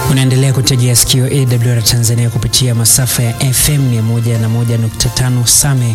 Unaendelea kutegea sikio AWR Tanzania kupitia masafa ya FM 101.5 Same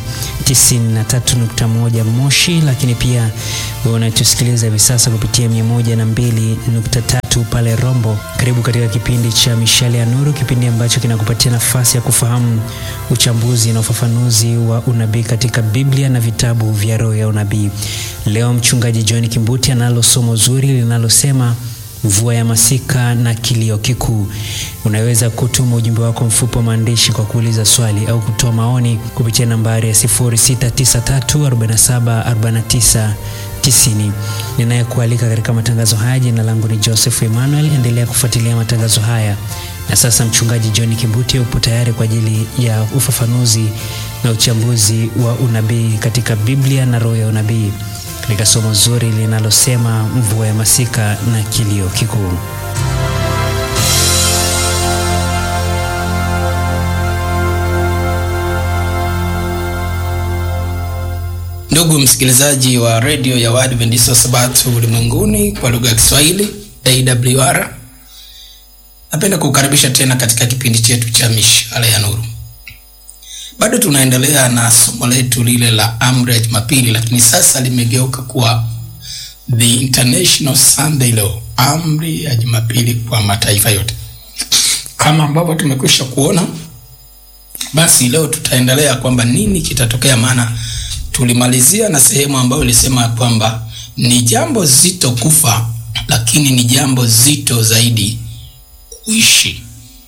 93.1 Moshi, lakini pia unatusikiliza hivi sasa kupitia 102.3 pale Rombo. Karibu katika kipindi cha Mishale ya Nuru, kipindi ambacho kinakupatia nafasi ya kufahamu uchambuzi na ufafanuzi wa unabii katika Biblia na vitabu vya roho ya unabii. Leo mchungaji John Kimbuti analo somo zuri linalosema mvua ya masika na kilio kikuu. Unaweza kutuma ujumbe wako mfupi wa maandishi kwa kuuliza swali au kutoa maoni kupitia nambari ya 0693474990. Ninayekualika katika matangazo haya, jina langu ni Joseph Emmanuel. Endelea kufuatilia matangazo haya, na sasa mchungaji John Kimbuti upo tayari kwa ajili ya ufafanuzi na uchambuzi wa unabii katika Biblia na roho ya unabii katika somo zuri linalosema mvua ya masika na kilio kikuu. Ndugu msikilizaji wa redio ya Waadventista wa Sabato ulimwenguni kwa lugha ya Kiswahili AWR, napenda kukukaribisha tena katika kipindi chetu cha mishale ya nuru. Bado tunaendelea na somo letu lile la amri ya Jumapili, lakini sasa limegeuka kuwa the international Sunday law, amri ya Jumapili kwa mataifa yote. Kama ambavyo tumekwisha kuona, basi leo tutaendelea kwamba nini kitatokea, maana tulimalizia na sehemu ambayo ilisema kwamba ni jambo zito kufa, lakini ni jambo zito zaidi kuishi.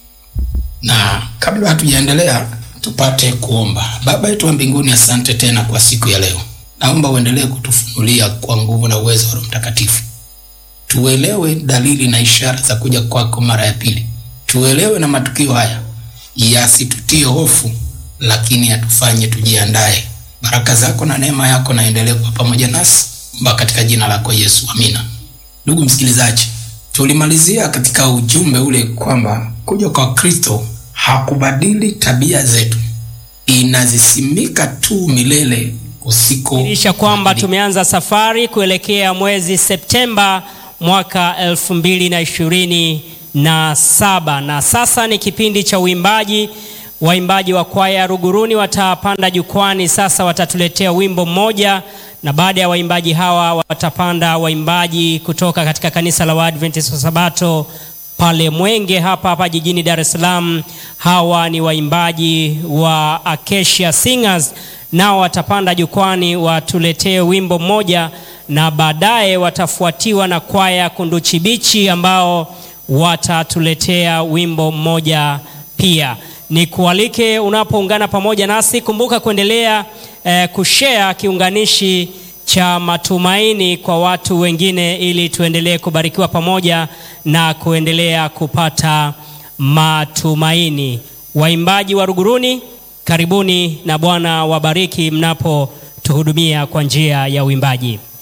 Na kabla hatujaendelea tupate kuomba. Baba yetu wa mbinguni, asante tena kwa siku ya leo. Naomba uendelee kutufunulia kwa nguvu na uwezo wa Roho Mtakatifu, tuelewe dalili na ishara za kuja kwako mara ya pili, tuelewe na matukio haya yasitutie hofu, lakini yatufanye tujiandae. Baraka zako na neema yako naendelee kuwa pamoja nasi mba katika jina lako Yesu, amina. Ndugu msikilizaji, tulimalizia katika ujumbe ule kwamba kuja kwa Kristo hakubadili tabia zetu, inazisimika tu milele usiko isha kwamba tumeanza safari kuelekea mwezi Septemba mwaka elfu mbili na ishirini na saba na sasa ni kipindi cha uimbaji. Waimbaji wa kwaya Ruguruni watapanda jukwani sasa, watatuletea wimbo mmoja, na baada ya waimbaji hawa watapanda waimbaji kutoka katika kanisa la Waadventist wa Sabato pale Mwenge hapa hapa jijini Dar es Salaam. Hawa ni waimbaji wa Acacia Singers, nao watapanda jukwani watuletee wimbo mmoja, na baadaye watafuatiwa na kwaya Kunduchi Bichi ambao watatuletea wimbo mmoja pia. Ni kualike unapoungana pamoja nasi, kumbuka kuendelea eh, kushare kiunganishi cha matumaini kwa watu wengine ili tuendelee kubarikiwa pamoja na kuendelea kupata matumaini. Waimbaji wa Ruguruni, karibuni na Bwana wabariki mnapotuhudumia kwa njia ya uimbaji.